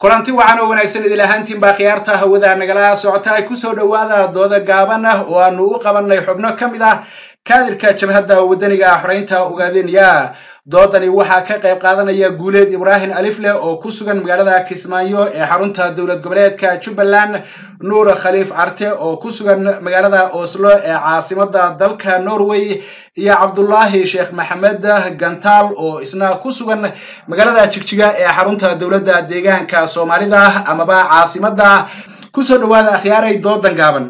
kulanti wacan oo wanaagsan idil ahaantiin baa khiyaarta hawada nagala socota ay kusoo dhowaada dooda gaaban ah oo aanu u qabanay xubno ka mid ah kaadirka jabhadda waddaniga ah xoreynta ogaadenya doodani waxaa ka qayb qaadanaya guuleed ibraahim alifle oo ku sugan magaalada kismaayo ee xarunta dowlad goboleedka jubbaland nuur khaliif carte oo ku sugan magaalada oslo ee caasimada dalka norway iyo cabdullaahi sheekh maxamed gantaal oo isna ku sugan magaalada jigjiga ee xarunta dowladda deegaanka soomaalida amaba caasimada kusoo dhowaada akhyaaray doodan gaaban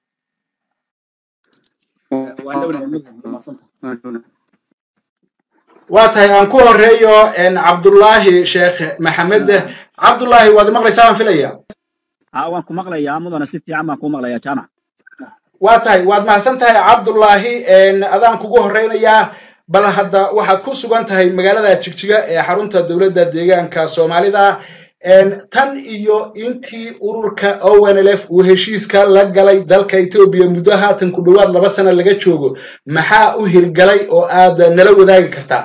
waa tahay aan ku horeeyo cabdullaahi sheekh maxamed cabdullaahi waad maqlaysaa baan filaya waan ku maqlayaa mudana si fiican baan ku maqlayaa jaamac waa tahay waad mahadsan tahay cabdullaahi adaan kugu horeynayaa bal hadda waxaad ku sugan tahay magaalada jigjiga ee xarunta dowladda deegaanka soomaalida tan iyo intii ururka onlf uu heshiiska la galay dalka etoobiya muddo haatan ku dhowaad laba sano laga joogo maxaa u hirgalay oo aad nala wadaagi kartaa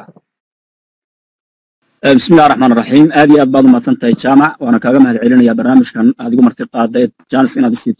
bismillahi raxmaan raxiim aad iyo aad baad umahadsan tahay jaamac waana kaaga mahad celinaya barnaamijkan aad igu marti qaada ee janis inaad isiito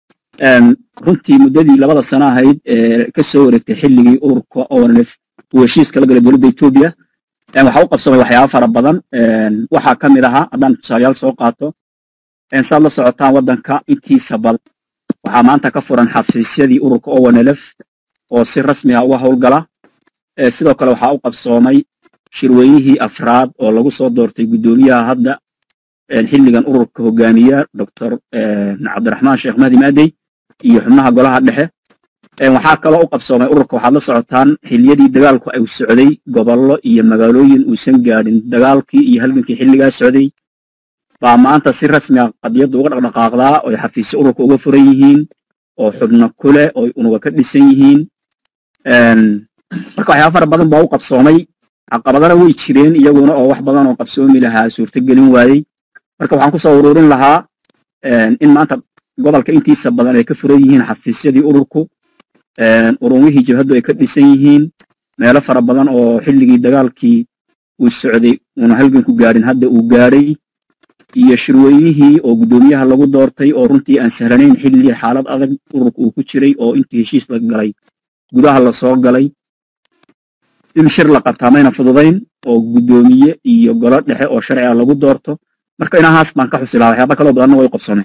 runtii muddadii labada sano ahayd ee ka soo wareegtay xilligii ururka onlf uu heshiiska la galay dowladda etoobiya waxaa u qabsamay waxyaaba fara badan waxaa ka mid ahaa haddaan tusaalayaal soo qaato saad la socotaan waddanka intiisa bal waxaa maanta ka furan xafiisyadii ururka onlf oo si rasmi ah uga howlgala sidoo kale waxaa u qabsoomay shirweynihii afraad oo lagu soo doortay guddoomiyaha hadda xilligan ururka hogaamiya doctor cabdiraxmaan sheekh mahdi maadey iyo xubnaha golaha dhexe waxaa kaloo u qabsoomay ururka waxaad la socotaan xiliyadii dagaalku ay socday gobollo iyo magaalooyin uusan gaadhin dagaalkii iyo halgankii xilligaa socday baa maanta si rasmi ah qadiyadda uga dhaqdhaqaaqdaa oy xafiisyo ururka uga furan yihiin oo xubno kuleh oy unuga ka dhisan yihiin marka waxyaaba fara badan baa u qabsoomay caqabadana way jireen iyaguna oo wax badan oo qabsoomi lahaa suurtogelin waayey marka waxaan kusoo ururin lahaa in maanta gobolka intiisa badan ay ka furan yihiin xafiisyadii ururku urumihii jabhaddu ay ka dhisan yihiin meelo fara badan oo xilligii dagaalkii uu socday uuna halganku gaadhin hadda uu gaadhay iyo shirweynihii oo guddoomiyaha lagu doortay oo runtii aan sahlanayn xilli xaalad adag ururka uu ku jiray oo intii heshiis la galay gudaha lasoo galay in shir la qabtaa mayna fududayn oo guddoomiye iyo golo dhexe oo sharci ah lagu doorto marka inahaas baan ka xusi lahaa waxyaaba kaloo badanna way qabsoomeen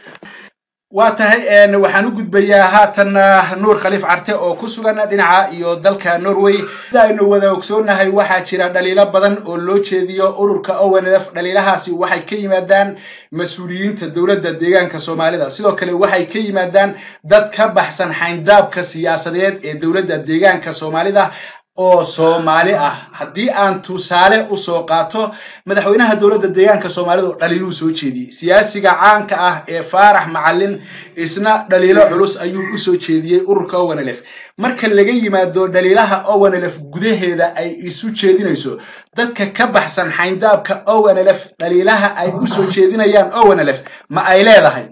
waa tahay waxaan u gudbayaa haatan nuur khaliif carte oo ku sugan dhinaca iyo dalka norway sida aynu wada ogsoonahay waxaa jira dhaliilo badan oo loo jeediyo ururka onlf dhaliilahaasi waxay ka yimaadaan mas-uuliyiinta dowladda deegaanka soomaalida sidoo kale waxay ka yimaadaan dad ka baxsan xayndaabka siyaasadeed ee dowladda deegaanka soomaalida oo soomaali ah haddii aan tusaale usoo qaato madaxweynaha dowladda deegaanka soomaalida oo dhaliiluu soo jeediyey siyaasiga caanka ah ee faarax macalin isna dhaliilo culus ayuu usoo jeediyey ururka onlf marka laga yimaado dhaliilaha onlf gudaheeda ay isu jeedinayso dadka ka baxsan xayndaabka onlf dhaliilaha ay usoo jeedinayaan onlf ma ay leedahay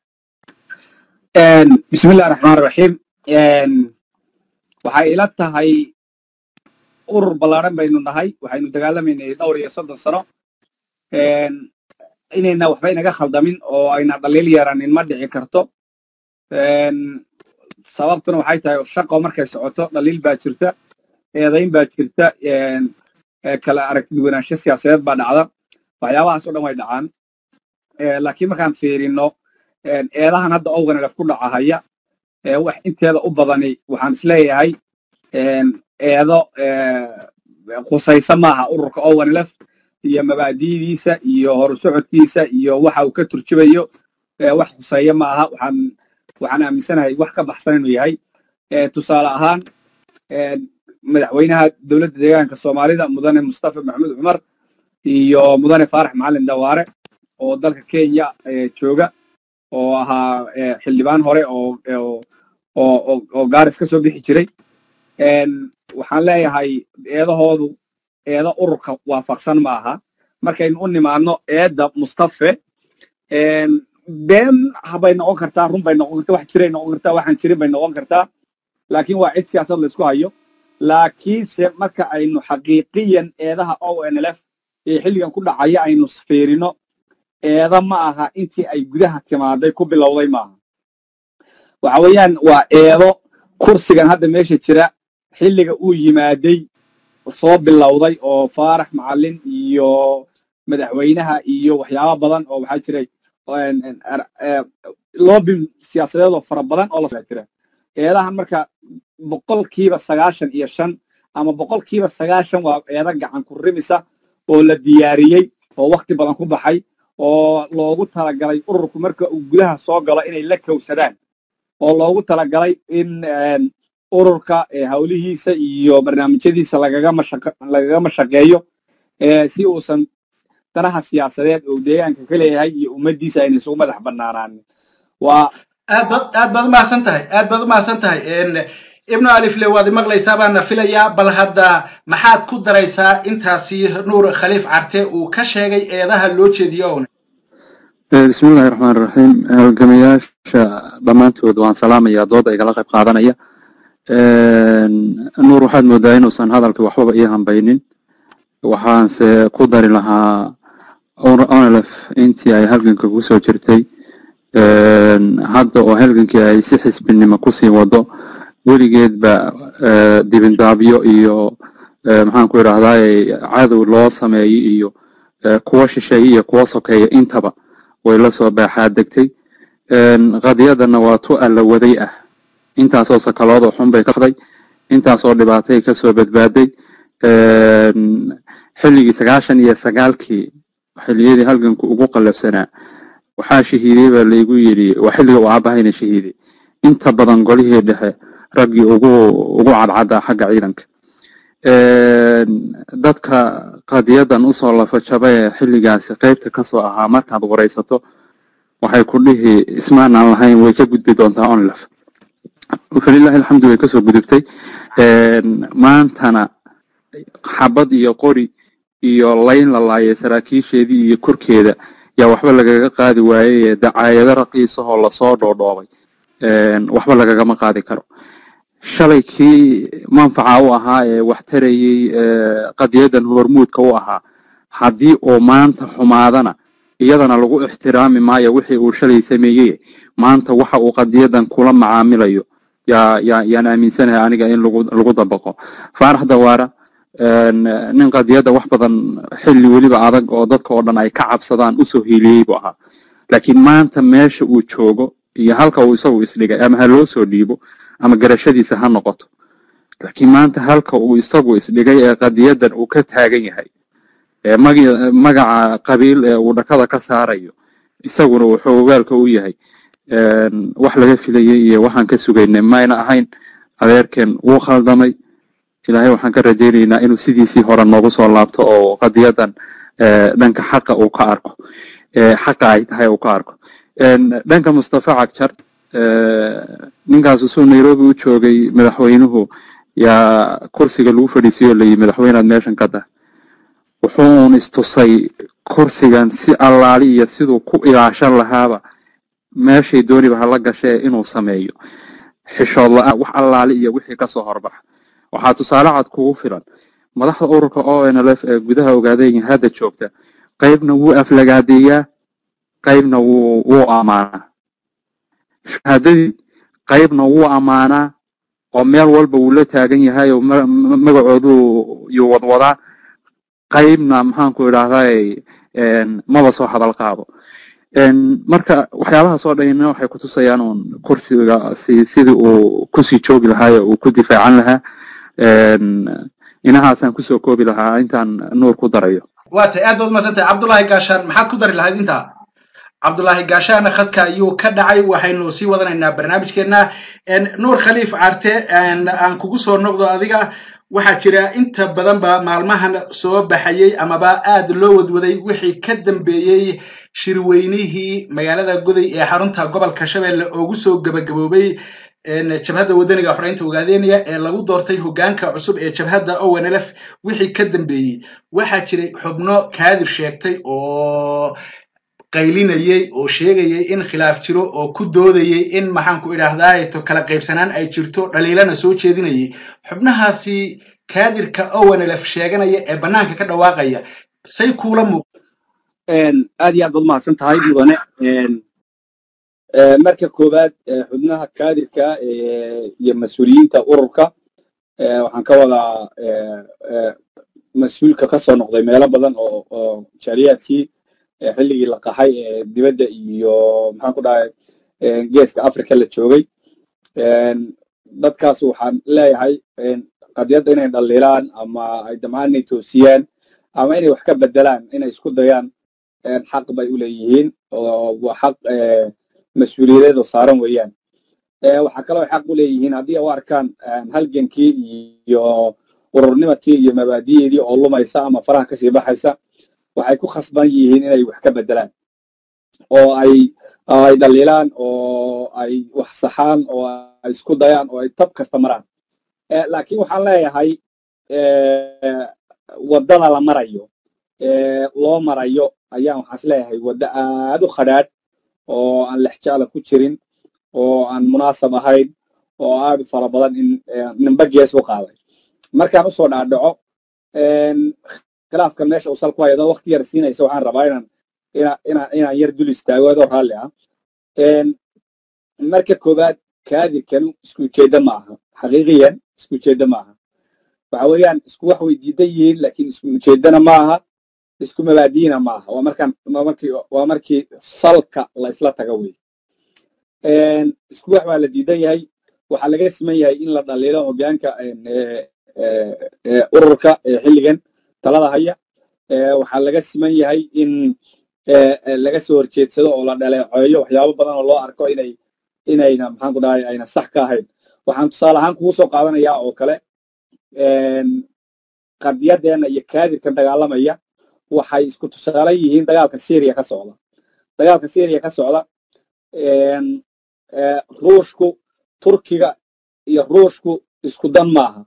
bismillahi raxmaan raxiim waxay ila tahay urur ballaaran baynu nahay waxaynu dagaalamaynay dhowr iyo soddon sano inayna waxba inaga khaldamin oo ayna dhaliil yeeranin ma dhici karto sababtuna waxay tahay shaqo markay socoto dhaliil baa jirta eedayn baa jirta kala aragtiduwanaansho siyaasadeed baa dhacda waxyaabahaas o dhan way dhacaan laakiin markaan fiirino eedahan hadda owanelef ku dhacahaya wax inteeda u badani waxaan isleeyahay eedo khusaysa maaha ururka onlf iyo mabaadi'diisa iyo horu socodkiisa iyo waxa uu ka turjubayo wax khuseeya ma aha waxaan waxaan aaminsanahay wax ka baxsan inuu yahay tusaale ahaan madaxweynaha dowladda deegaanka soomaalida mudane mustafa maxamuud cumar iyo mudane faarax macalin dawaare oo dalka kenya jooga oo ahaa xildhibaan hore oo oo gaaris ka soo bixi jiray waxaan leeyahay eedahoodu eedo ururka waafaqsan ma aha markaynu u nimaadno eedda mustafe been habay noqon kartaa run bay noqon kartaa wax jiray noqon kartaa waxaan jirin bay noqon kartaa laakiin waa cid siyaasad laysku hayo laakiinse marka aynu xaqiiqiyan eedaha onlf ee xilligan ku dhacaya aynu fiirino eeda ma aha intii ay gudaha timaaday ku bilowday maaha waxa weeyaan waa eedo kursigan hadda meesha jira xilliga uu yimaaday soo bilowday oo faarax macalin iyo madaxweynaha iyo waxyaabo badan oo waxaa jiray loobin siyaasadeed oo fara badan oo la jira eedaha marka boqolkiiba sagaashan iyo shan ama boqolkiiba sagaashan waa eeda gacan ku rimisa oo la diyaariyey oo wakti badan ku baxay oo loogu talagalay ururku marka uu gudaha soo galo inay la kowsadaan oo loogu talagalay in ururka hawlihiisa iyo barnaamijyadiisa lagaga mashaqeeyo si uusan danaha siyaasadeed oo deegaanka ka leeyahay iyo ummaddiisa ayna isugu madax bannaanaanin waa aad baad aad baad umahadsan tahay aad baad umahadsan tahay ibnu alifle waad imaqlaysaa baana filayaa bal hadda maxaad ku daraysaa intaasi nuur khaliif carte uu ka sheegay eedaha loo jeediyo own bismillahi raxmaan raxiim halgamayaasha dhammaantood waan salaamayaa dooda igala qayb qaadanaya nuur waxaad moodaa inuusan hadalkii waxbaba ii hambaynin waxaanse ku dari lahaa onlf intii ay halganka kusoo jirtay hadda oo halgankii ay si xisbinimo kusii wado weligeedba dibindaabyo iyo maxaan ku idhahdaay cadow loo sameeyey iyo kuwa shisheeye iyo kuwa sokeeya intaba way la soo baaxaa degtay qadiyadana waa tu alla waday ah intaasoo sakaloodoo xun bay kaday intaasoo dhibaatay kasoo badbaaday xilligii sagaashan iyo sagaalkii xilliyadii halganku ugu qallabsanaa waxaa shahiidey baa laygu yidhi waa xilliga uu aabahayna shahiiday inta badan golihii dhexe raggii ugu ugu cadcaddaa xagga ciidanka dadka qadiyadan usoo lafajaba ee xilligaasi qaybta kasoo ahaa markaad waraysato waxay ku dhihi ismaanaan lahayn way ka gudbi doontaa onlaf falilahi alxamdu way kasoo gudubtay maantana xabad iyo qori iyo layn la laayay saraakiisheedii iyo korkeeda yaa waxba lagaga qaadi waayey dacaayado raqiisahoo lasoo dhoodhoobay waxba lagagama qaadi karo shalay kii manfaca u ahaa ee wax tarayey qadiyadan hormuudka u ahaa haddii uu maanta xumaadana iyadana lagu ixtiraami maayo wixii uu shalay sameeyey maanta waxa uu qadiyadan kula macaamilayo yaa yaa yaan aaminsanahay aniga in lagu lagu dabaqo faarax dawaara nin qadiyadda wax badan xilli weliba adag oo dadka oo dhan ay ka cabsadaan usoo hiiliyey buu ahaa laakiin maanta meesha uu joogo iyo halka uu isagu isdhigay ama ha loo soo dhiibo ama garashadiisa ha noqoto laakiin maanta halka uu isagu isdhigay ee qadiyadan uu ka taagan yahay ee magaca qabiil ee uu dhakada ka saarayo isaguna wuxuu ogaalka u yahay wax laga filayay iyo waxaan ka sugaynay mayna ahayn adeerkeen wuu khaldamay ilaahay waxaan ka rajaynaynaa inuu sidiisii hore noogu soo laabto oo qadiyadan dhanka xaqa uu ka arko xaqa ay tahay uu ka arko dhanka mustafa cagjar ninkaas usuu nairobi u joogay madaxweynuhu yaa kursiga lagu fadhiisiyo layi madaxweynead meeshan ka dah wuxuun istusay kursigan si allaali iyo siduu ku ilaashan lahaaba meeshay dooniba hala gashee inuu sameeyo xishood la-aan wax allaali iyo wixii kasoo horbaxa waxaa tusaale cad kugu filan madaxda ururka o n l f ee gudaha ogaadeen hadda joogta qaybna wuu aflagaadeeyaa qaybna wuu wuu ammaanaa shahaadadii qaybna wuu ammaanaa oo meel walba wuu la taagan yahay oo magacoodu yuu wadwadaa qaybna maxaanku idhahday maba soo hadal qaado marka waxyaabahaas oo dhanina waxay kutusayaan uun kursiga si sidii uu kusii joogi lahaa ee uu ku difaacan lahaa inahaasaan kusoo koobi lahaa intaan nuur ku darayo waa tay aad baad umaadsantahay cabdullaahi gaashaan maxaad ku dari lahayd intaa cabdullaahi gaashaana khadka ayuu ka dhacay waxaynu sii wadanaynaa barnaamijkeenna nuur khaliif carte aan kugu soo noqdo adiga waxaa jira inta badanba maalmahan soo baxayey amaba aad loo wadwaday wixii ka dambeeyey shirweynihii magaalada goday ee xarunta gobolka shabeelle oogu soo gebagaboobay jabhadda wadaniga xoreynta ogaadeynaya ee lagu doortay hoggaanka cusub ee jabhadda ownlf wixii ka dambeeyey waxaa jiray xubno kaadir sheegtay oo qaylinayey oo sheegayay in khilaaf jiro oo ku doodayey in maxaanku idhaahdaa to kala qaybsanaan ay jirto dhaliilana soo jeedinayay xubnahaasi kaadirka ownlf sheeganaya ee bannaanka ka dhawaaqaya say kuula muuq aad iyo aad baad mahadsan tahay mudane marka koowaad xubnaha kaadirka iyo mas-uuliyiinta ururka waxaan ka wadaa mas-uulka ka soo noqday meelo badan oo oo jaaliyaadkii xilligii la qaxay ee dibadda iyo maxaan ku dhahay geeska africa la joogay dadkaas waxaan leeyahay qadiyadda inay dhaliilaan ama ay damcaan inay toosiyaan ama inay wax ka bedelaan inay isku dayaan xaq bay u leeyihiin oo waa xaq mas-uuliyadeed oo saaran weeyaan waxaa kaloo xaq u leeyihiin haddii u arkaan halgankii iyo ururnimadkii iyo mabaadi'eedii oo lumaysa ama faraha kasii baxaysa waxay ku khasban yihiin inay wax ka bedelaan oo ay ay dhaliilaan oo ay wax saxaan oo ay isku dayaan oo ay tab kasta maraan laakiin waxaan leeyahay waddada la marayo loo marayo ayaan waxaas leeyahay waddo aad u khadhaadh oo aan lexjaala ku jirin oo aan munaasab ahayn oo aad u fara badan in nimba gees u qaaday markaan usoo dhaadhaco khilaafkan meesha uu sal ku hayado wakti yar siinaysa waxaan rabaa inaan inaan inaan yar dul istaago adoo raalli ah marka koowaad kaadirkanu isku ujeedda ma aha xaqiiqiyan isku ujeedda ma aha waxa weeyaan isku wax way diidan yihiin laakiin isku ujeeddana ma aha isku mabaadiina ma aha waa markaan waa markii waa markii salka la isla taga wey isku wax baa la diidan yahay waxaa laga siman yahay in la dhaliilo hoggaanka ururka xilligan talada haya waxaa laga siman yahay in laga soo horjeedsado oo la dhaleeceeyo waxyaabo badan oo loo arko inay inayna maxaan ku dhahay ayna sax ka ahayn waxaan tusaale ahaan kugu soo qaadanayaa oo kale qadiyadeenna iyo kaadirkan dagaalamaya waxay isku tusaale yihiin dagaalka syriya ka socda dagaalka syriya ka socda ruushku turkiga iyo ruushku isku dan maaha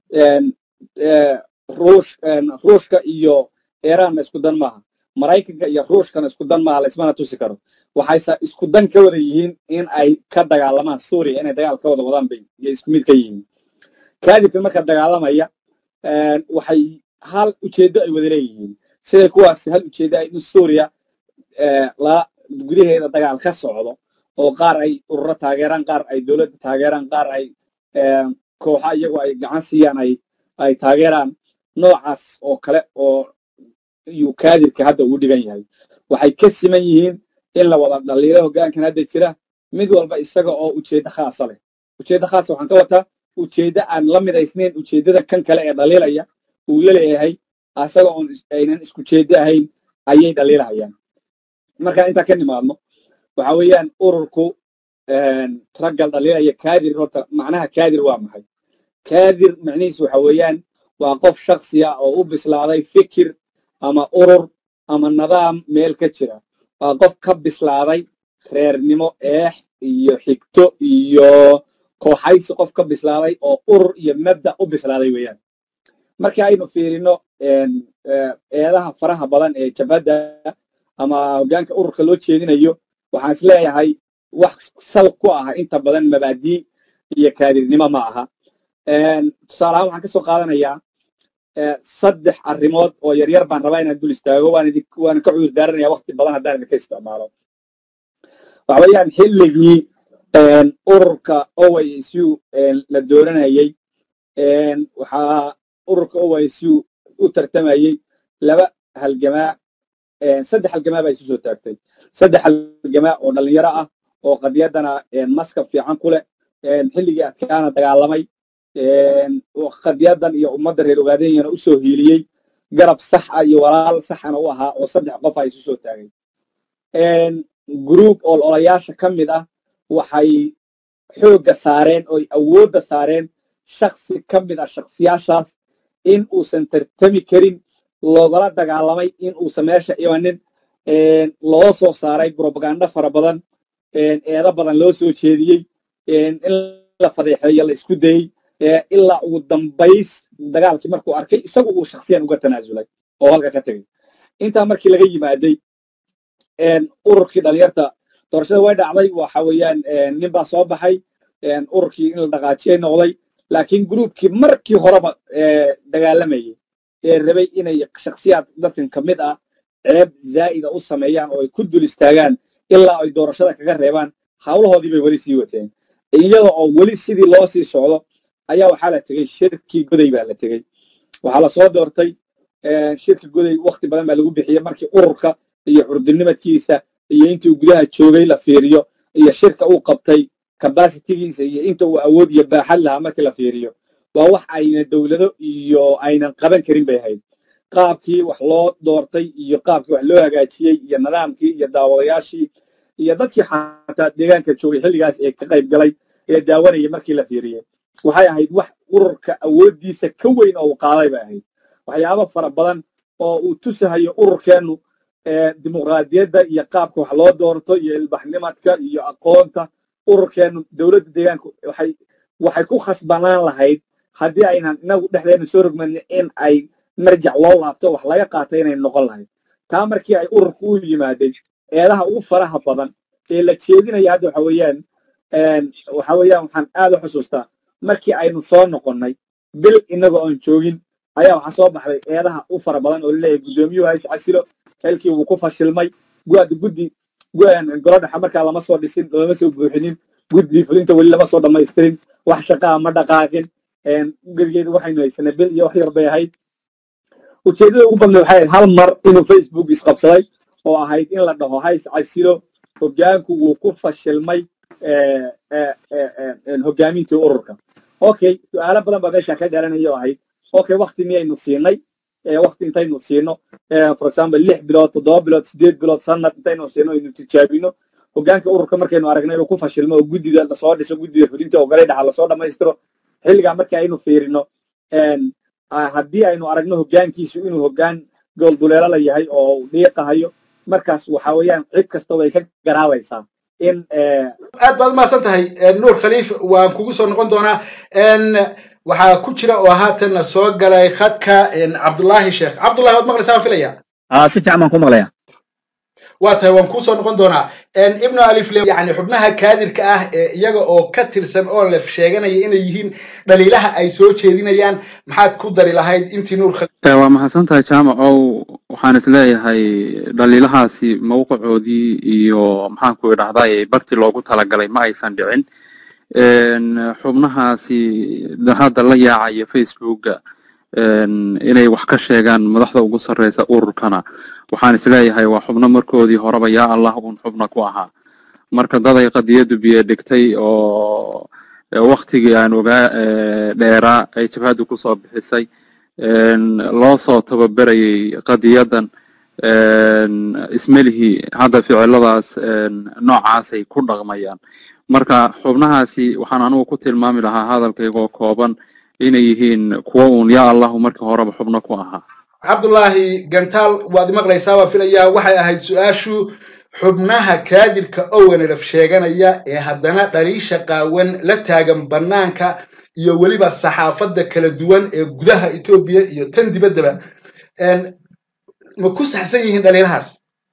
ruushka iyo iranna isku dan maaha maraykanka iyo ruushkana isku dan maaha laismana tusi karo waxayse isku dan ka wada yihiin in ay ka dagaalamaan suuriya inay dagaal ka wada wadaan bay iyo isku mid ka yihiin kaadibkan marka dagaalamaya waxay hal ujeeddo ay wada leeyihiin siday kuwaasi hal ujeeddo ay in suuriya la gudaheeda dagaal ka socdo oo qaar ay ururo taageeraan qaar ay dowladda taageeraan qaar ay kooxa iyagu ay gacan siiyaan ay ay taageeraan noocaas oo kale oo yuu kaadirka hadda ugu dhigan yahay waxay ka siman yihiin in la wada dhaliilo hoggaankan hadda jira mid walba isaga oo ujeeddo khaasa leh ujeeddo khaasa waxaan ka wataa ujeeddo aan la midaysnayn ujeeddada kan kale ee dhaliilaya uu la leeyahay asaga oon aynan isku jeeddo ahayn ayay dhaliilahayaan markaan intaa ka nimaadno waxa weeyaan ururku raggal dhaliilaya kaadir horta macnaha kaadir waa maxay kaadir macnihiisu waxa weeyaan waa qof shaksi ah oo u bislaaday fikir ama urur ama nidaam meel ka jira waa qof ka bislaaday reernimo eex iyo xigto iyo kooxaysi qof ka bislaaday oo urur iyo mabda u bislaaday weeyaan markii aynu fiirino eedaha faraha badan ee jabhadda ama hoggaanka ururka loo jeedinayo waxaan is leeyahay wax sal ku ah inta badan mabaadii iyo kaadirnimo ma aha tusaale ahaan waxaan ka soo qaadanayaa saddex arrimood oo yaryar baan rabaa inaan dul istaago waana ka cudur daaranaya wakti badan haddaan idinka isticmaalo waxa weeyaan xilligii ururka oisu la dooranayey waxaa ururka oisu u tartamayey laba halgamaa saddex halgamaa baa isu soo taagtay saddex halgamaa oo dhalinyaro ah oo qadiyaddana maskab fiican ku leh xilligii adkaana dagaalamay qadiyaddan iyo ummadda reer ogaadenyana u soo hiiliyey garab sax ah iyo walaal saxana u ahaa oo saddex qof a isu soo taagay gruub ololayaasha ka mid ah waxay xoogga saareen oo awoodda saareen shaksi ka mid ah shaksiyaashaas in uusan tartami karin loogala dagaalamay in uusan meesha imanin loo soo saaray brobagando fara badan eedo badan loo soo jeediyey in la fadeexeeyo la isku dayey ilaa ugu dambays dagaalkii markuu arkay isagu uu shaksiyan uga tanaasulay oo halka ka tegay intaa markii laga yimaaday ururkii dhalinyarta doorashada way dhacday waxa weeyaan nin baa soo baxay ururkii in la dhaqaajiyay noqday laakiin gruubkii markii horeba dagaalamayey ee rabay inay shaksiyaad dadkan ka mid ah ceeb zaa'ida u sameeyaan oo ay ku dul istaagaan ilaa ay doorashada kaga reebaan hawlahoodii bay weli sii wateen iyada oo weli sidii loo sii socdo ayaa waxaa la tegey shirkii goday baa la tegey waxaa la soo doortay shirki goday wakti badan baa lagu bixiyey markii ururka iyo curdinimadkiisa iyo intii uu gudaha joogay la fiiriyo iyo shirka uu qabtay kabasitigiisa iyo inta uu awood iyo baaxad lahaa markii la fiiriyo waa wax ayna dowlado iyo aynan qaban karin bay ahayd qaabkii wax loo doortay iyo qaabkii wax loo hagaajiyey iyo nidaamkii iyo daawadayaashii iyo dadkii xataa deegaanka joogay xilligaas ee ka qayb galay ee daawanayay markii la fiiriyey waxay ahayd wax ururka awooddiisa ka weyn oo uu qaaday bay ahayd waxyaabo fara badan oo uu tusahayo ururkeennu dimuqraadiyadda iyo qaabka wax loo doorto iyo ilbaxnimadka iyo aqoonta ururkeennu dowladda deegaanka waxay waxay ku khasbanaan lahayd haddii aynan inagu dhexdeena soo rogmanin in ay marjac loo laabto wax laga qaatay inay noqon lahayd taa markii ay ururku u yimaadeen eedaha ugu faraha badan ee la jeedinaya hadda waxa weeyaan waxa weeyaan waxaan aad u xusuustaa markii aynu soo noqonnay bil inaga oon joogin ayaa waxaa soo baxday eedaha u fara badan oo laleeyahay guddoomiyuhu hays casilo xilkii wuu ku fashilmay guada guddi golo dhexe markaa lama soo dhisin lama soo buuxinin guddi fulinta weli lama soo dhammaystirin wax shaqaa ma dhaqaaqin gerigeeda waxaynu haysanay bil iyo wax yar bay ahayd ujeeddada ugu badnayd waxay ahayd hal mar inuu facebook isqabsaday oo ahayd in la dhaho hays casilo hoggaanku wuu ku fashilmay hoggaamintii ururka okay su-aalo badan baa meesha ka dhalanaya oo ahayd okay wakti miyaynu siinay wakti intaynu siino for example lix bilood toddoba bilood sideed bilood sanad intaynu siino aynu tijaabino hoggaanka ururka markaynu aragno inuu ku fashilmo oo guddida lasoo dhiso guddida fulinta oo galay dhaxa lasoo dhammaystiro xilligaa markii aynu fiirino haddii aynu aragno hoggaankiisu inuu hoggaan goolduleelala yahay oo dhiiqahayo markaas waxa weeyaan cid kasta way ka garaabaysaa in aad baad umahadsan tahay nuur khaliif waan kugu soo noqon doonaa waxaa ku jira oo haatan soo galay khadka cabdullaahi sheekh cabdullahi waad maqlaysaa waan filaya si fiican baan ku maqlaya waa tahay waan kuusoo noqon doonaa ibnu alifle yani xubnaha kaadirka ah ee iyaga oo ka tirsan oo lef sheeganaya inay yihiin dhaliilaha ay soo jeedinayaan maxaad ku dari lahayd intii nuur waa mahadsan tahay jaamacow waxaan isleeyahay dhaliilahaasi mawqicoodii iyo maxaanku idhahday bartii loogu talagalay ma aysan dhicin xubnahaasi hadda la yaacaya facebooka inay wax ka sheegaan madaxda ugu sarreysa ururkana waxaan isleeyahay waa xubno markoodii horeba yaa allah uun xubna ku ahaa marka dad ay qadiyaddu biyo dhigtay oo waktigii aan ogaa dheeraa ay jabhaddu kusoo bixisay loo soo tababerayay qadiyadan ismelihii hadda ficiladaas noocaasay ku dhaqmayaan marka xubnahaasi waxaan anugu ku tilmaami lahaa hadalkaygoo kooban inay yihiin kuwo uun yaa allahu markii horeba xubno ku ahaa cabdullaahi gantaal waad maqlaysaa waa filayaa waxay ahayd su-aashu xubnaha kaadirka owenelef sheeganaya ee haddana dhaliisha qaawan la taagan bannaanka iyo weliba saxaafadda kala duwan ee gudaha etoobiya iyo tan dibaddaba ma ku saxsan yihiin dhaliilahaas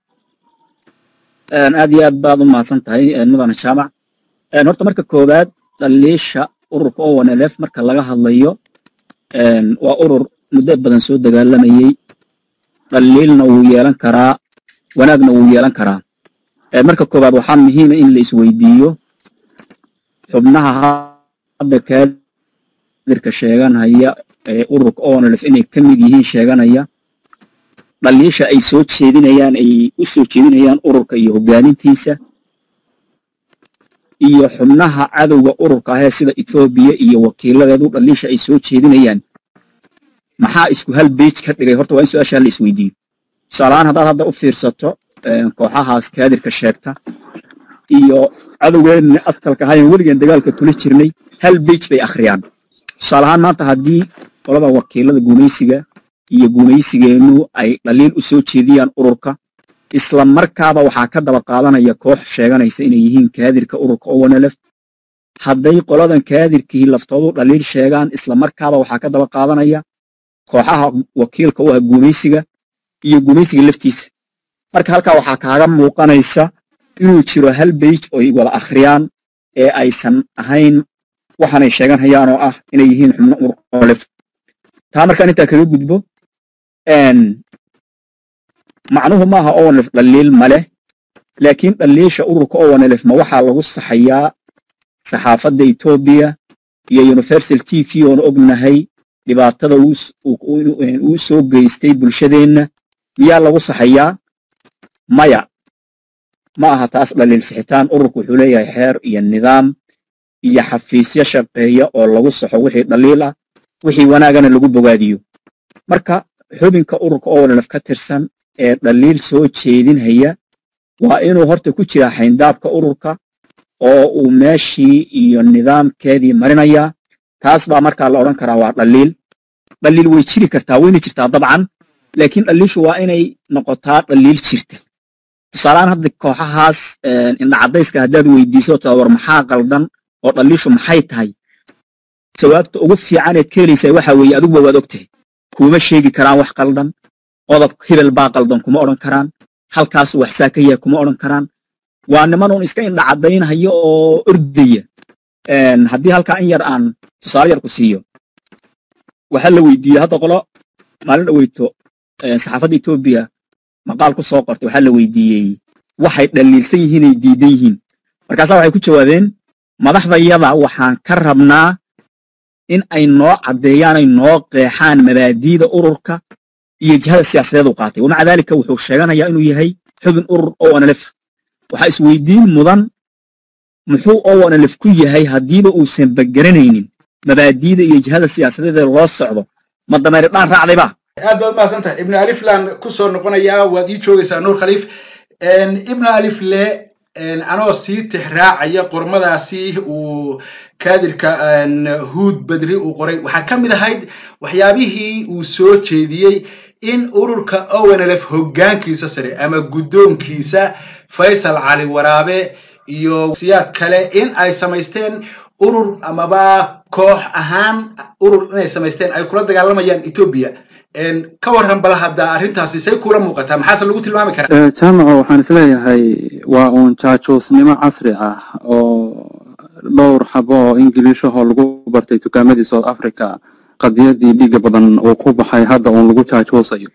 aad iyo aad baad u mahadsan tahay mudane jaamac horta marka koowaad dhaliisha ururka owenelef marka laga hadlayo waa urur muddo badan soo dagaalamayey dhaliilna wuu yeelan karaa wanaagna wuu yeelan karaa marka koowaad waxaa muhiima in la isweydiiyo xubnaha hadda kaadirka sheeganaya ee ururka onlf inay ka mid yihiin sheeganaya dhaliisha ay soo jeedinayaan ay u soo jeedinayaan ururka iyo hoggaamintiisa iyo xubnaha cadowga ururka ahee sida etoobiya iyo wakiiladeedu dhaliisha ay soo jeedinayaan maxaa isku hal beij ka dhigay horta waa in su-aashaa la isweydiiyo tusaalahaan haddaad hadda u fiirsato kooxahaas kaadirka sheegta iyo cadowgeenna astalka ahayan weligeen dagaalka kula jirnay hal beij bay akhriyaan tusaalahaan maanta haddii qolada wakiilada gumaysiga iyo gumaysigeennu ay dhaliil u soo jeediyaan ururka isla markaaba waxaa ka daba qaadanaya koox sheeganaysa inay yihiin kaadirka ururka owanelef hadday qoladan kaadirkii laftoodu dhaliil sheegaan isla markaaba waxaa ka daba qaadanaya kooxaha wakiilka u ah gumaysiga iyo gumaysiga laftiisa marka halkaa waxaa kaaga muuqanaysa inuu jiro hal beij oy wada akhriyaan ee aysan ahayn waxaanay sheegan hayaan oo ah inay yihiin xubno urolef taa markaan intaa kaga gudbo macnuhu maaha owanlef dhaliil ma leh laakiin dhaliisha ururka owanlef ma waxaa lagu saxayaa saxaafadda etoobiya iyo universal t v oonu ognahay dhibaatada uu soo geystay bulshadeenna miyaa lagu saxayaa maya ma aha taas dhaliil sixitaan ururku wuxuu leeyahay xeer iyo nidaam iyo xafiisyo shaqeeya oo lagu saxo wixii dhaliil ah wixii wanaagana lagu bogaadiyo marka xubinka ururka owanlef ka tirsan ee dhaliil soo jeedinhaya waa inuu horta ku jiraa xayndaabka ururka oo uu meeshii iyo nidaamkeedii marinayaa taas baa markaa la odhan karaa waa dhaliil dhaliil way jiri kartaa wayna jirtaa dabcan laakiin dhaliishu waa inay noqotaa dhaliil jirta tusaalehaan hadda kooxahaas indhacadayska haddaad weydiiso taa war maxaa qaldan oo dhaliishu maxay tahay jawaabta ugu fiicaneed ka helaysaa waxaa weeye adiguba waad ogtahay kuuma sheegi karaan wax qaldan qodob hebel baa qaldan kuma odhan karaan halkaasu waxsaa ka yahay kuma odhan karaan waa niman uun iska indhacadaynhayo oo ordaya haddii halkaa in yar aan tusaale yar ku siiyo waxaa la weydiiyey hadda qolo maalin dhaweyto saxaafadda etoobiya maqaal ku soo qortay waxaa la weydiiyey waxay dhaliilsan yihiinay diidan yihiin markaasaa waxay ku jawaabeen madaxdayada waxaan ka rabnaa in ay noo caddeeyaan ay noo qeexaan mabaadiida ururka iyo jihada siyaasadeed u qaatay wamaca daalika wuxuu sheeganayaa inuu yahay xubin urur owanlef waxaa isweydiin mudan muxuu owanlef ku yahay haddiiba uusan bageranaynin mabaadiida iyo jihada siyaasadeed ee loo socdo ma dameeri dhaan raacdayba aad baad mahadsantahay ibnu aliflan ku soo noqonayaa waad ii joogaysaa nuur khaliif ibnu alifle anoo sii tixraacaya qormadaasi uu kaadirka huud badri uu qoray waxaa ka mid ahayd waxyaabihii uu soo jeediyey in ururka ownlf hoggaankiisa sare ama guddoonkiisa faysal cali waraabe iyo siyaad kale in ay samaysteen urur amaba koox ahaan urur inay samaysteen ay kula dagaalamayaan etoobiya ka warran bal hadda arrintaasi say kula muuqataa maxaase lagu tilmaami karaa jaamaco waxaan isleeyahay waa uun jaajuusnimo casri ah oo dhowr xabo oo ingiliishahoo lagu bartay dukaamadii south africa qadiyadii dhiiga badan uu ku baxay hadda uun lagu jaajuusayo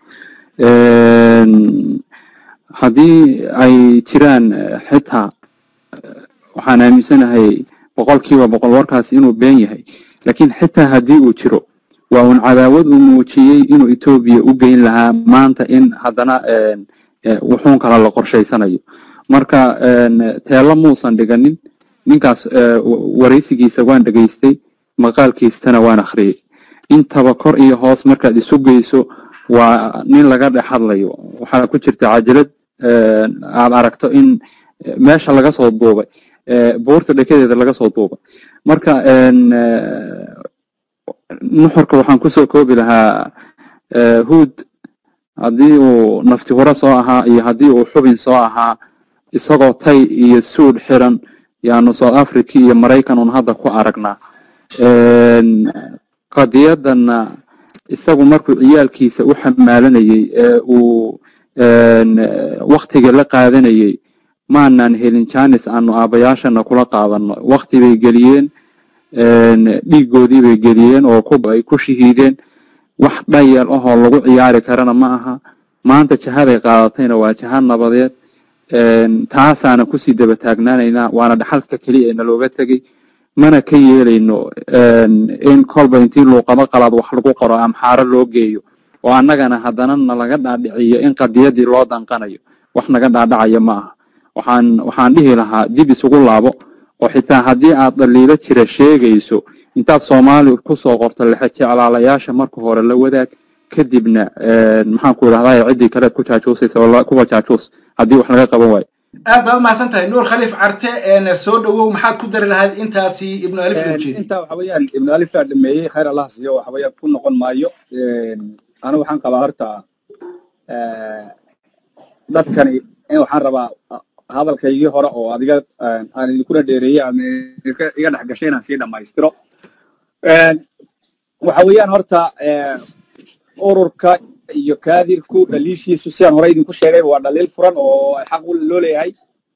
haddii ay jiraan xitaa waxaan aaminsanahay boqolkiiba boqol warkaasi inuu been yahay laakiin xitaa haddii uu jiro waa uun cadaawad uu muujiyey inuu etoobiya u geyn lahaa maanta in haddana wuxuun kala la qorshaysanayo marka teelo muusan dhiganin ninkaas waraysigiisa waan dhegaystay maqaalkiisana waan akhriyey intaba kor iyo hoos markaad isu geyso waa nin laga dhex hadlayo waxaa ku jirta cajalad aad aragto in meesha laga soo duubay buurta dhekadeeda laga soo duubay marka nuxurka waxaan kusoo koobi lahaa huud haddii uu nafti hore soo ahaa iyo haddii uu xubin soo ahaa isagoo tay iyo suudh xiran yaanu south africa iyo maraykan un hadda ku aragnaa qadiyadanna isagu markuu ciyaalkiisa u xamaalanayey ee uu waktiga la qaadanayey maanaan helin janis aanu aabayaashana kula qaadano wakti bay geliyeen dhiigoodii bay geliyeen oo ay ku shahiideen wax dhayal ahoo lagu ciyaari karana ma aha maanta jihaday qaadatayna waa jiha nabadeed taasaana kusii daba taagnaanaynaa waana dhaxalka keliya ee nalooga tegey mana ka yeelayno in kolba intii luuqado qalaad wax lagu qoro amxaaro loo geeyo oo annagana haddana nalaga dhaadhiciyo in qadiyadii loo danqanayo wax naga dhaadhacaya ma aha waxaan waxaan dhihi lahaa dib isugu laabo oo xitaa haddii aad dhaliilo jira sheegayso intaad soomaali kusoo qorto lexe jeclaalayaasha marka hore la wadaag kadibna maxaan ku idhahdaa ciddii kaleed ku jaajuusaysa oo kuwa jaajuus haddii wax laga qaban waayo aad baad umahadsan tahay nuur khaliif carte soo dhowow maxaad ku dari lahayd intaasi ibnu alif loo jeedi intaa waxa weeyaan ibnu alif laa dhameeyey khayr allah siiyo waxa weeyaan ku noqon maayo anigu waxaan qabaa horta dadkani in waxaan rabaa hadalkaygii hore oo adiga aan idinkuna dheereeyey aan iga dhex gashay inaan sii dhammaystiro waxa weeyaan horta ururka iyo kaadirku dhaliishiisu sidaan hore idinku sheegay waa dhaliil furan oo xaq loo leeyahay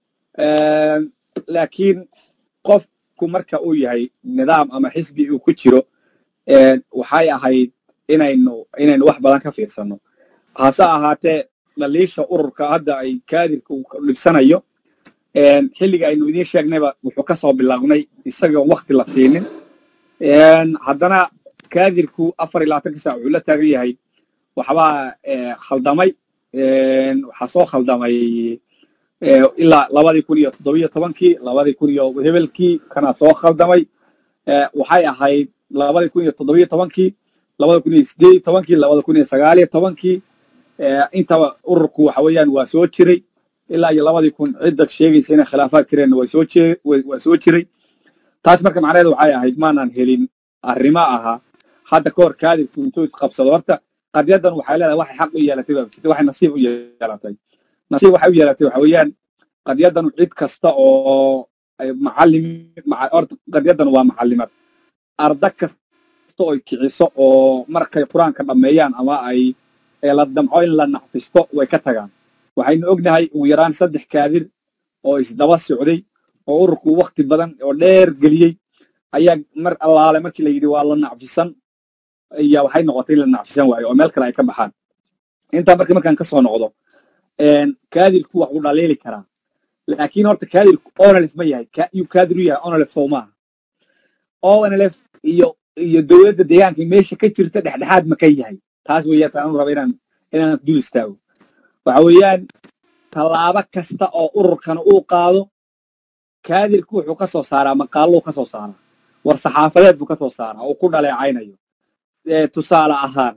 laakiin qofku marka uu yahay nidaam ama xisbi uu ku jiro waxay ahayd inaynu inaynu wax badan ka fiirsano hase ahaatee dhaliisha ururka hadda ay kaadirka uu dhibsanayo xilliga aynu idiin sheegnayba wuxuu ka soo bilownay isagoo wakti la siinin haddana kaadirku afar iyo labaatanka saac wuxuu la taagan yahay waxbaa khaldamay waxaa soo khaldamay ilaa labadii kun iyo toddobiyo tobankii labadii kun iyo hebelkii kana soo khaldamay waxay ahayd labadii kun iyo toddobiyo tobankii labada kun iyo sideed iyo tobankii labada kun iyo sagaal iyo tobankii intaba ururku waxa weeyaan waa soo jiray ilaa iyo labadii kun cidda sheegaysa inay khilaafaad jireenna way soo jee waa soo jiray taas marka macnaheedu waxay ahayd maanaan helin arrimo ahaa hadda ka hor kaadirku intuu isqabsado horta qadyadan waxay leedahay waxay xaq u yeelatay baa jirta waxay nasiib u yeelatay nasiib waxay u yeelatay waxa weeyaan qadyadan cid kasta oo macallim horta qadyadan waa macallimad arda kasta oo kiciso oo markay qur-aanka dhammeeyaan ama ay la damco in la nacfisto way ka tagaan waxaynu ognahay ugu yaraan saddex kaadir oo isdaba socday oo ururku wakti badan oo dheer geliyey ayaa mar allaale markii la yidhi waa la nacfisan ayaa waxay noqotay in la nacfisan waayo oo meel kale ay ka baxaan intaa marka markaan ka soo noqdo kaadirku wax uu dhaliili karaa laakiin horta kaadirku onlf ma yahay yuu kaadir u yahay onlf sow maaha onlf iyo iyo dowladda deegaanka meesha ka jirta dhexdhexaad ma ka yahay taas weeyaan taan raba inaan inaan dul istaago waxa weeyaan tallaabo kasta oo ururkana uu qaado kaadirku wuxuu ka soo saaraa maqaaluu ka soo saaraa war saxaafadeed buu ka soo saaraa oo ku dhaleecaynayo tusaale ahaan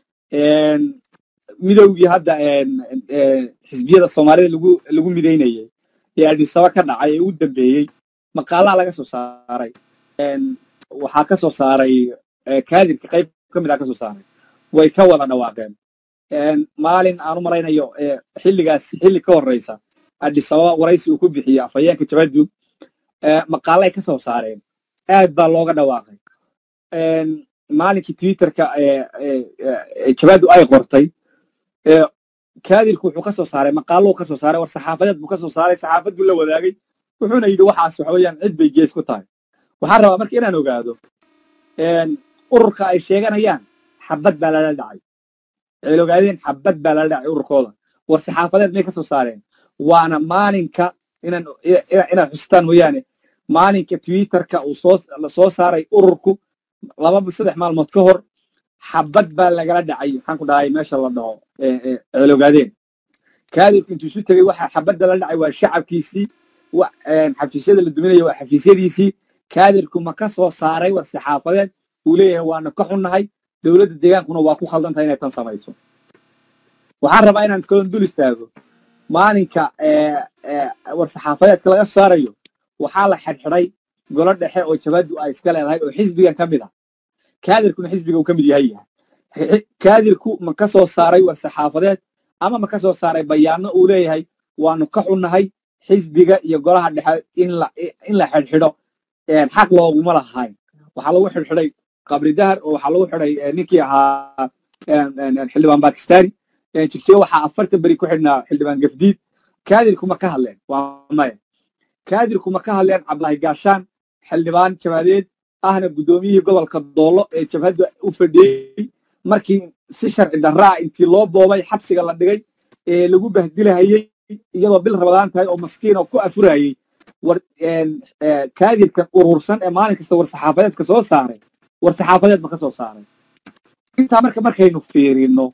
midowgii hadda xisbiyada soomaalida lagu lagu midaynayay ee adhisaba ka dhacay ee u dambeeyey maqaalaa laga soo saaray waxaa ka soo saaray kaadirka qayb ka mid a ka soo saaray way ka wada dhawaaqeen maalin aan u malaynayo xilligaas xilli ka horreysa adhisababa waraysi uu ku bixiyey afhayeenka jabadu maqaalay ka soo saareen aad baa looga dhawaaqay maalinkii twitterka jabadu ay qortay kaadirku wuxuu ka soo saaray maqaaluu ka soo saaray war saxaafadeed buu ka soo saaray saxaafad buu la wadaagay wuxuuna yidhi waxaas waxa weeyaan cid bay gees ku tahay waxaan rabaa marka inaan ogaado ururka ay sheeganayaan xabad baa lala dhacay waxay ogaadeen xabad baa lala dhacay ururkooda war saxaafadeed may ka soo saareen waana maalinka inaan inaad xustaan mooyaane maalinka twitterka uu soo soo saaray ururku laba saddex maalmood ka hor xabad baa lagala dhacay maxaan ku dhahay meesha la dhaho ceelogaadeen kaadirku intuu isu tegey waxa xabadda la dhacay waa shacabkiisii xafiisyada la duminaya waa xafiisyadiisii kaadirku ma ka soo saaray war saxaafadeed uu leeyahay waana ka xunnahay dowladda deegaankuna waa ku khaldantahay inay tan samayso waxaan rabaa inaan kalon dul istaago maalinka war saxaafadeedka laga saarayo waxaa la xidhxidhay golo dhexe oo jabadu ay iska leedahay oo xisbigan ka mid ah kaadirkuna xisbiga uu ka mid yahay kaadirku ma ka soo saaray war saxaafadeed ama ma ka soo saaray bayaano uu leeyahay waanu ka xunnahay xisbiga iyo golaha dhexe in la in la xidhxidho xaq looguma lahayn waxaa lagu xidhxidhay qabri dahar oo waxaa lagu xidhay ninkii ahaa xildhibaan bakistani jigjiga waxaa afartan beri ku xidhnaa xildhibaan gafdiid kaadirku ma ka hadleen waa maya kaadirku ma ka hadleen cabdulahi gaashaan xildhibaan jabaadeed ahna guddoomiyihii gobolka doollo ee jabhadda u fadhiyey markii si sharci darraa intii loo boobay xabsiga la dhigay ee lagu bahdilahayey iyadoo bil rabadaan tahay oo maskiin oo ku afurayey war kaadirkan urursan ee maalin kasta war saxaafadeedka soo saaray war saxaafadeed ma ka soo saaray intaa marka markaynu fiirino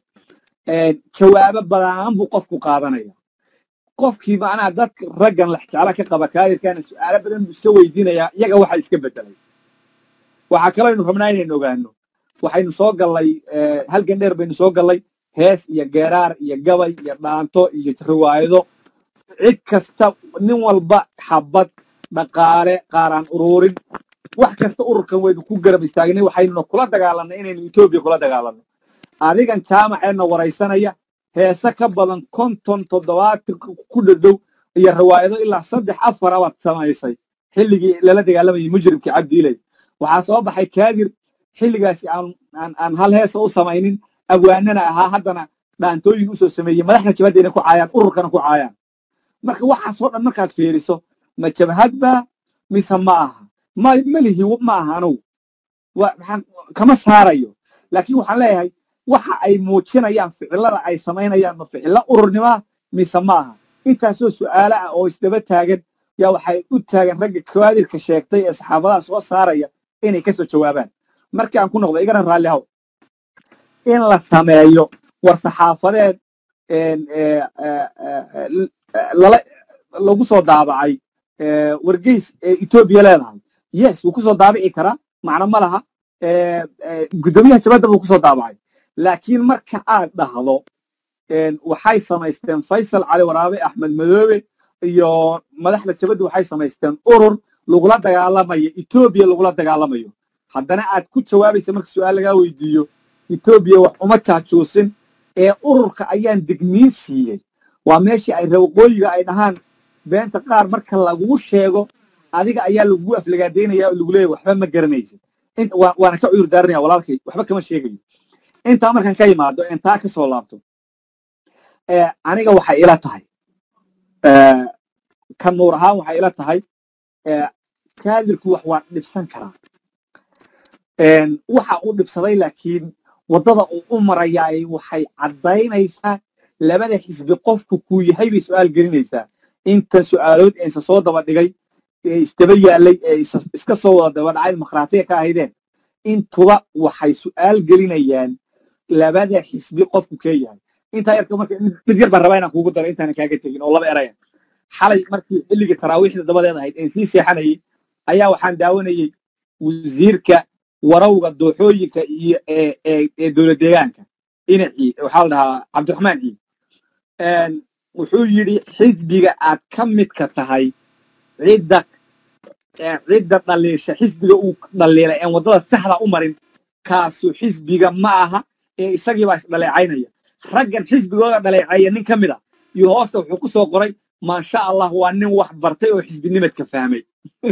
jawaabo badaan buu qofku qaadanaya qofkii macnaha dadka raggan lexjecla ka qaba kaadirkana su'aalo badan buu iska weydiinayaa iyaga waxa iska bedelay waxaa kaloo aynu rabnaa inaynu ogaano waxaynu soo gallay halgan dheer baynu soo gallay hees iyo geeraar iyo gabay iyo dhaanto iyo riwaayado cid kasta nin walba xabad dhaqaale qaaraan uruurin wax kasta ururkan waynu ku garab istaagnay waxaynuna kula dagaalanay inaynu etoobiya kula dagaalanno adigan jaamaceenna waraysanaya heese ka badan konton toddobaatan ku dhadhow iyo riwaayado ilaa saddex afar abaad samaysay xilligii lala dagaalamayay mujrimkii cabdiiley waxaa soo baxay kaadir xilligaasi aan aan hal heesa u samaynin abwaanana ahaa haddana dhaantooyin usoo sameeyey madaxna jabadda inay ku caayaan ururkana ku caayaan marka waxaasoo dhan markaad fiiriso ma jabhad baa mise ma aha ma melihi ma aha anugu maxaan kama saarayo laakiin waxaan leeyahay waxa ay muujinayaan ficilada ay samaynayaan ma ficilo ururnimoa mise maaha intaasoo su'aalo ah oo isdaba taagan yaa waxay u taagan ragga kawaadirka sheegtay ee saxaafadaha soo saaraya inay kasoo jawaabaan markii aan ku noqdo igana raalli haw in la sameeyo war saxaafadeed lala lagu soo daabacay wargeys ee etoobiya leedahay yes wuu kusoo daabici karaa macno ma laha guddoomiyaha jabadda buu kusoo daabacay laakiin marka aad dhahdo waxay samaysteen faysal cali waraabe axmed madoobe iyo madaxda jabadda waxay samaysteen urur lagula dagaalamayo etoobiya lagula dagaalamayo haddana aad ku jawaabaysa marka su-aal lagaa weydiiyo etoobiya wax uma jaajuusin ee ururka ayaan digniin siiyey waa meeshii ay rawaqooyiga ay dhahaan beenta qaar marka lagugu sheego adiga ayaa lagugu aflagaadaynaya oo lagu leeyahy waxba ma garanaysid waana ka cuyur daaranaya walaalkay waxba kama sheegayo intaa markaan ka yimaado intaa ka soo laabto aniga waxay ila tahay ka nuur ahaan waxay ila tahay kaadirku wax waa dhibsan karaa waxa uu dhibsaday laakiin waddada uu u marayaay waxay caddaynaysaa labada xisbi qofku kuu yahay bay su'aal gelinaysaa inta su'aalood ee isa soo daba dhigay ee isdaba yaallay ee iska soo wada daba dhacay makhraatiga ka ahaydeen intuba waxay su'aal gelinayaan labada xisbi qofku kee yahay intaa yarka marka mid yar baan rabaa inaan kuugu daro intaanan kaaga tegin oo laba eraya xalay markii xilligii taraawiixda dabadeed ahayd een sii seexanayay ayaa waxaan daawanayey wasiirka warawga dooxooyinka iyo ee dowlad deegaanka inacii waxaa la dhahaa cabdiraxmaan ciid wuxuu yidhi xisbiga aad ka midka tahay cidda cidda dhaliisha xisbiga uu dhaliilay een waddada saxda u marin kaasu xisbiga ma aha ee isagii baa isdhaleecaynaya raggan xisbigooda dhaleecaya nin ka mid a iyo hoosta wuxuu ku soo qoray maasha allah waa nin wax bartay oo xisbinimadka fahmay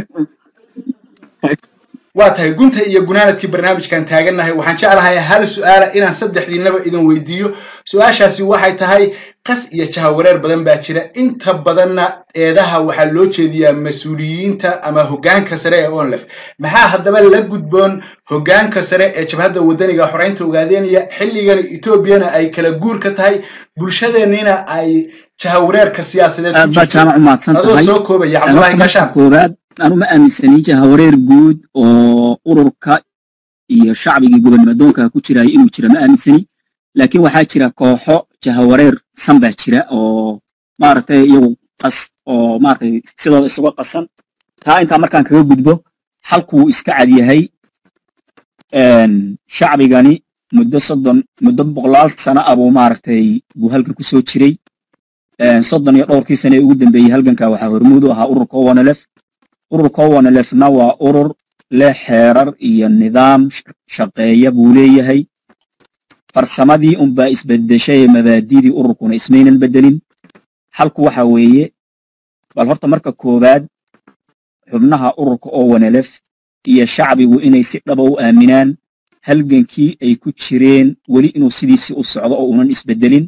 waa tahay gunta iyo gunaanadkii barnaamijkan taagannahay waxaan jeclahay hal su'aala inaan saddexdiinaba idin weydiiyo su-aashaasi waxay tahay qas iyo jahawareer badan baa jira inta badanna eedaha waxaa loo jeediyaa mas-uuliyiinta ama hoggaanka sare ee onlef maxaa haddaba la gudboon hoggaanka sare ee jabhadda waddaniga xoreynta ogaadeynaya xilligan etoobiyana ay kala guur ka tahay bulshadeenniina ay jahawareerka siyaasadeed aad baa jaamac umahadsan adoo tahay soo koobaya cabdulahi gashaan koowaad anu ma aaminsani jahawareer guud oo ururka iyo shacbigii gobonnimadoonka ku jiraya inuu jira ma aaminsani laakiin waxaa jira kooxo jahawareer san baa jira oo maaragtay iyagu qas oo maaragtay sidooda isuga qasan taa intaa markaan kaga gudbo halkuu iska cad yahay shacbigani muddo soddon muddo boqolaal sana abuu maaragtay buu halkan ku soo jiray soddon iyo dhowrkii sane ee ugu dambeeyey halganka waxaa hormuud u ahaa ururka owanelef ururka owanelefna waa urur leh xeerar iyo nidaam shaqeeya buu leeyahay farsamadii unbaa isbedeshay ee mabaadidii ururkuna ismaynan bedelin halku waxa weeye bal horta marka koowaad xubnaha ururka owanelef iyo shacbigu inay si dhaba u aaminaan halgankii ay ku jireen weli inuu sidiisii u socdo oo unan isbedelin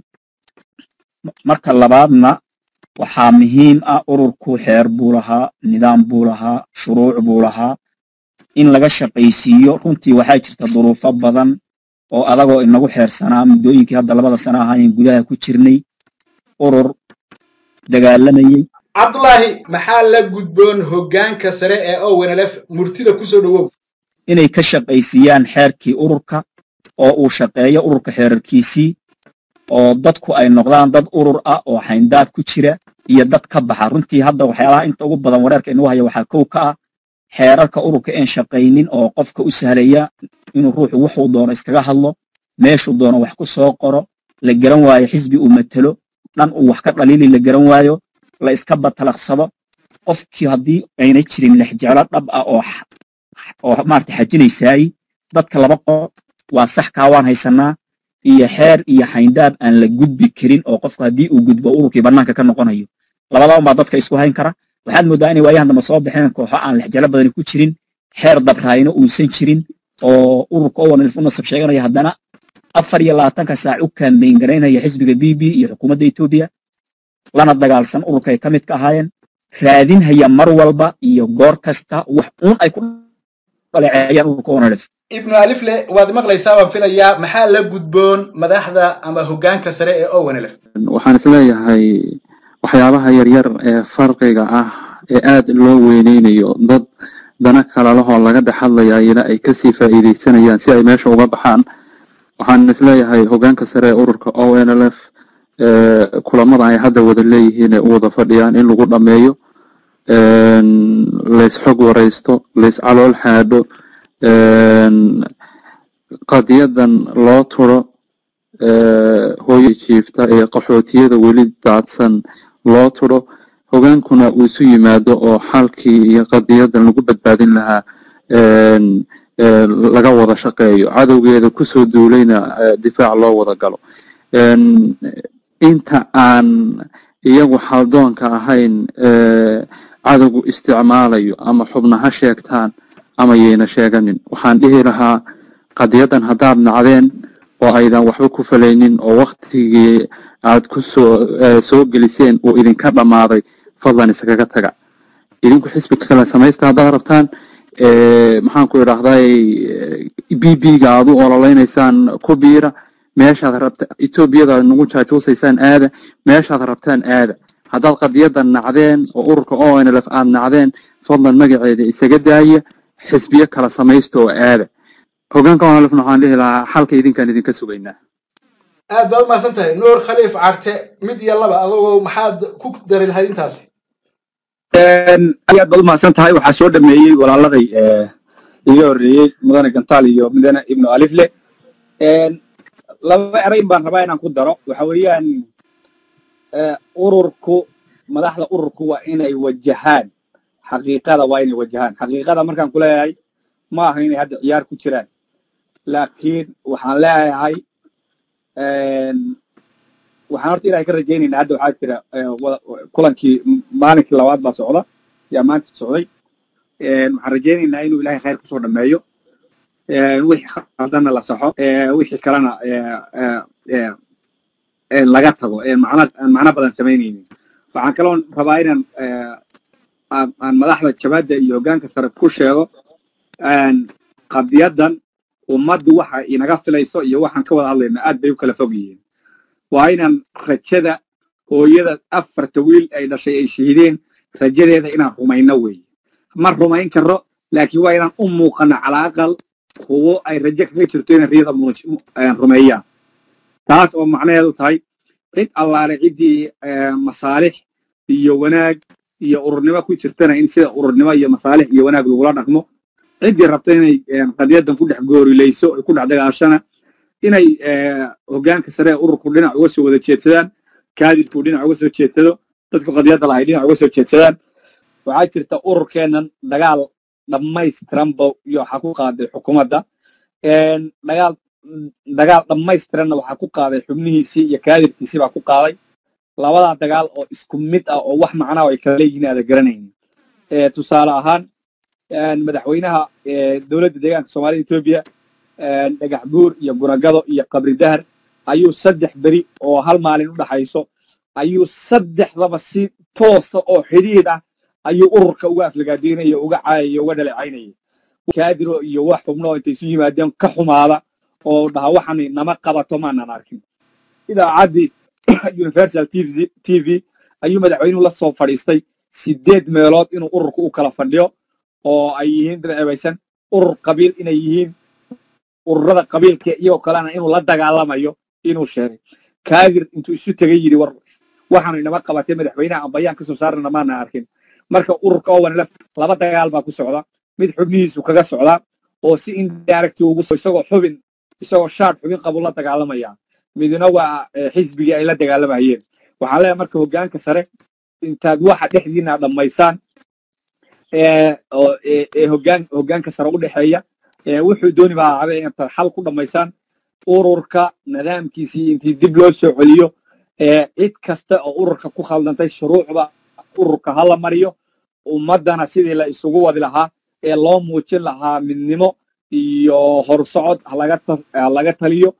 marka labaadna waxaa muhiim ah ururku xeer buu lahaa nidaam buu lahaa shuruuc buu lahaa in laga shaqaysiiyo runtii waxaa jirta duruufo badan oo adagoo inagu xeersanaa muddooyinkii hadda labada sana ahaayeen gudaha ku jirnay urur dagaalamayey cabdulaahi maxaa la gudboon hoggaanka sare ee ownlf murtida kusoo dhowow inay ka shaqaysiiyaan xeerkii ururka oo uu shaqeeyo ururka xeerarkiisii oo dadku ay noqdaan dad urur ah oo xayndaab ku jira iyo dad ka baxa runtii hadda waxyaalaha inta ugu badan wareerka inuu haya waxaa kow ka ah xeerarka ururka een shaqaynin oo qofka u sahlaya inuu ruuxu wuxuu doono iskaga hadlo meeshuu doono wax ku soo qoro la garan waayo xisbi uu matelo dhan uu wax ka dhaliili la garan waayo la iska batalaqsado qofkii haddii ayna jirin lexjeclo dhab ah oo oo maarata xajinaysaay dadka laba qof waa sax kaa waan haysanaa iyo xeer iyo xayndaab aan la gudbi karin oo qofku haddii uu gudbo ururkii bannaanka ka noqonayo labadaa baa dadka isku hayn kara waxaad mooddaa inay waayahan dambe soo baxeen kooxo aan lexjalo badani ku jirin xeer dabraayno uusan jirin oo ururka owanelf u nasab sheeganaya haddana afar iyo labaatanka saac u kaambeyn garaynaya xisbiga b b iyo xukuumadda etoobiya lana dagaalsan ururkay ka mid ka ahaayeen raadinhaya mar walba iyo goor kasta wax uun ay ku dhaleeceeyaan ururka owanelf ibnu alifle waad maqlaysaa waan filayaa maxaa la gudboon madaxda ama hoggaanka sare ee owenlf waxaan isleeyahay waxyaabaha yaryar ee farqiga ah ee aada loo weyneynayo dad dana kala lahoo laga dhex hadlayayna ay kasii faa'iideysanayaan si ay meesha uga baxaan waxaan isleeyahay hoggaanka sare ee ururka o n l f kulamada ay hadda wada leeyihiin ee u wada fadhiyaan in lagu dhammeeyo lays xog waraysto lays calool xaadho qadiyadan loo turo hooyo jiifta ee qaxootiyada weli daadsan loo turo hogaankuna uu isu yimaado oo xalkii iyo qadiyadan lagu badbaadin lahaa laga wada shaqeeyo cadowgeeda kusoo duulayna difaac loo wada galo inta aan iyagu xaldoonka ahayn cadowgu isticmaalayo ama xubna ha sheegtaan ama yayna sheeganin waxaan dhihi lahaa qadiyadan haddaad nacdeen oo aydan waxba ku falaynin oo waktigii aad ku soo soo geliseen uu idinka dhammaaday fadlan iskaga taga idinku xisbi kale samaysta haddaad rabtaan maxaan ku idhaahday b b ga aad u ololeynaysaan ku biira meeshaad rabta etoobiyada aad nagu jaajuusaysaan aada meeshaad rabtaan aada haddaad qadiyadan nacdeen oo ururka o n l f aad nacdeen fadlan magaceeda isaga daaya xisbiyo kala samaysta oo aada hoggaanka o n l f waxaan dhihi lahaa xalka idinkaan idinka sugaynaa aad baad umahadsan tahay nuur khaliif carte mid iyo laba adagoo maxaad ku dari lahayd intaasi aad baad umahadsan tahay waxaa soo dhameeyey walaaladay iga horreeyey mudane gantaal iyo mudane ibnu alifle laba erayn baan rabaa inaan ku daro waxa weeyaan ururku madaxda ururku waa inay wajahaan xaqiiqada waa inay wajahaan xaqiiqada markaan ku leeyahay ma aha inay hadda ciyaar ku jiraan laakiin waxaan leeyahay waxaan horta ilahay ka rajaynaynaa hadda waxaa jira kulankii maalinkii labaad baa socda yaa maanta socday waxaan rajaynaynaa inuu ilahay khayr kusoo dhameeyo wixii khaldana la saxo wixii kalena laga tago aan macno badan samaynaynin waxaan kaloo rabaa inaan aan madaxda jabaadda iyo hoggaanka sare ku sheego qadiyadan ummaddu waxa inaga filayso iyo waxaan ka wada hadlayna aad bay u kala fog yihiin waa inaan rajada hooyada afarta wiil ay dhashay ay shahiideen rajadeeda inaan rumayno weeye ma rumayn karo laakiin waa inaan u muuqano calaa aqal kuwo ay rajo kaga jirto inay riyada rumeeyaan taas oo macnaheedu tahay cid allaale ciddii masaalix iyo wanaag iyo ururnimo ku jirtana in sida ururnimo iyo masaalix iyo wanaag lagula dhaqmo ciddii rabta inay qadiyadan ku dhex goorilayso ay ku dhex dagaashana inay hoggaanka sare ee ururku dhinac uga soo wada jeedsadaan kaadirku dhinac uga soo jeedsado dadku qadiyadda lahay dhinac uga soo jeedsadaan waxaa jirta ururkeennan dagaal dhammaystiranba iyo waxaa ku qaaday xukuumadda dagaal dagaal dhammaystiranna waxaa ku qaaday xubnihiisii iyo kaadirkiisii baa ku qaaday labadaa dagaal oo isku mid ah oo wax macnaa ay kala leeyihiin aada garanaynin tusaale ahaan madaxweynaha dowladda deegaanka soomaalida etoobiya dhagax buur iyo guragado iyo qabri dahar ayuu saddex beri oo hal maalin u dhaxayso ayuu saddexdaba si toosa oo xidhiidh ah ayuu ururka uga aflagaadaynaya uga caayaya uga dhaleecaynaya kaadiro iyo wax xubnoo intay isu yimaadeen ka xumaada oo dhaha waxani nama qabato maanan arkin idaacaddii universal t v ayuu madaxweynuhu la soo fadhiistay sideed meelood inuu ururka u kala fadhiyo oo ay yihiin dad cebaysan urur qabiil inay yihiin ururada qabiilka iyagoo kalena inuu la dagaalamayo inuu sheegay kaadir intuu isu tegay yidhi war waxaanu inama qabatay madaxweynaha aan bayaan ka soo saarana maana arkin marka ururka owanlef laba dagaal baa ku socda mid xubnihiisu kaga socdaa oo si indirect ugu isagoo xubin isagoo shaar xubin qabu la dagaalamaya midna waa xisbigii ay la dagaalamayeen waxaan leeyahay marka hoggaanka sare intaad waxa dhexdiina dhammaysaan ee hoggaan hoggaanka sare u dhexeeya wuxuu dooni baa ahaada intaad xal ku dhammaysaan ururka nidaamkiisii intii dib loo soo celiyo cid kasta oo ururka ku khaldantay shuruucda ururka hala mariyo ummaddana sidii la isugu wadi lahaa ee loo muujin lahaa midnimo iyo horsocod halaga taliyo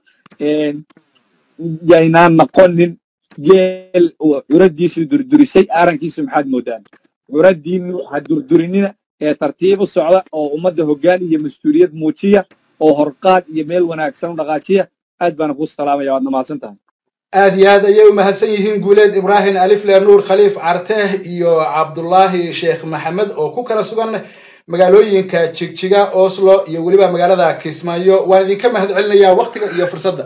yaynaan noqonin geel curadiisu durdurisay aarankiisu maxaad moodaan curadiinu ha durdurinina ee tartiib u socda oo ummadda hoggaan iyo mas-uuliyad muujiya oo horqaad iyo meel wanaagsan u dhaqaajiya aad baana kuu salaamaya waadna mahadsan tahay aad iyo aad ayay u mahadsan yihiin guuleed ibraahim alifle nuur khaliif carte iyo cabdullaahi sheekh maxamed oo ku kala sugan magaalooyinka jigjiga oslo iyo weliba magaalada kismaayo waan idinka mahad celinayaa waktiga iyo fursadda